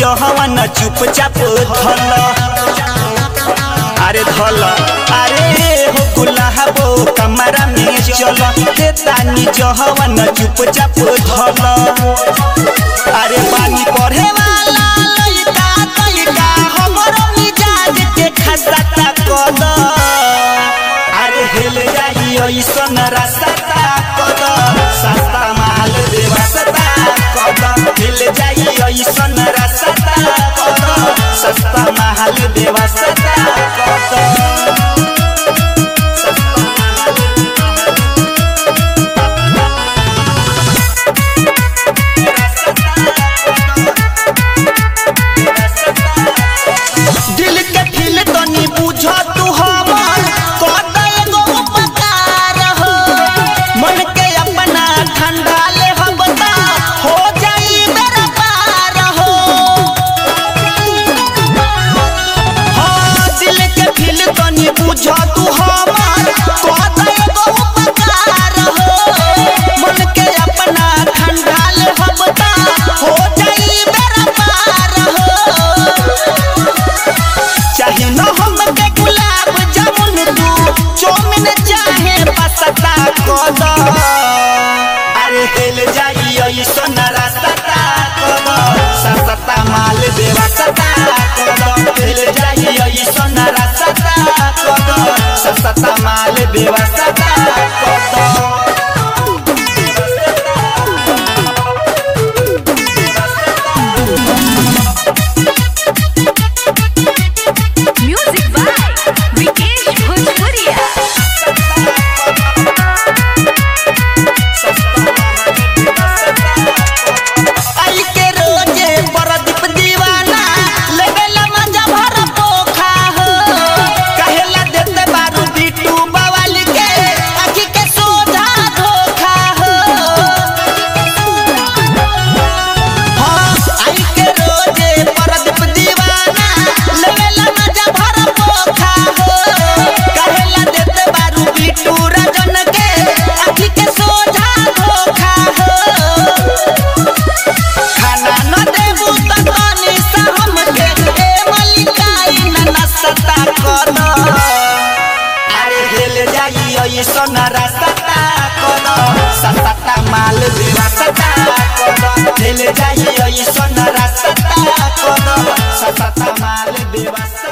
जहवन चुपचाप धल अरे धल अरे हो गुलाबो कमरा में चल हे तानी जहवन चुपचाप धल अरे पानी पढ़े वाला लइका तइका हमरो मिजाज के खसता कद अरे हेल जाई ऐसन रास्ता कद सस्ता माल देवा सता कद हेल जाई ऐसन रास्ता कद सस्ता माल देवा सता कद दिल के दिल तनी बुझ तू हमर कद एगो उपकार हो मन के अपना ठंडा ले हम बता हो जाई मेरा पार हो हाँ दिल के दिल तनी बुझ तू हमर कद एगो उपकार हो मन के अपना ठंडा ले हम बता हो जाई मेरा पार हो चाहे न हमके गुलाब जामुन तू चौमिन चाहे पसता कद अरे हेल जाई ऐसन रास्ता कद सस्ता माल देवा सता कद हेल जाई ऐसन रास्ता कद सस्ता माल देवा सता कद Music by Vikesh Bhojpuria. आई के रोजे परदीप दीवाना लेवेला मजा भर पोखा हो कहेला देते बारू बिट्टू बवाल के आखी के सोझा धोखा हो हाँ आई के रोजे परदीप दीवाना लेवेला मजा भर पोखा हो कहेला देते बारू बिट्टू राजन के आखी के सोझा धोखा हो खाना न देबू त तनी सा हमके ए मलिकाई न नसता कद अरे हेल जाई ऐसन रास्ता कद सस्ता माल देवा सता कद हेल जाई ऐसन रास्ता कद सस्ता माल देवा सता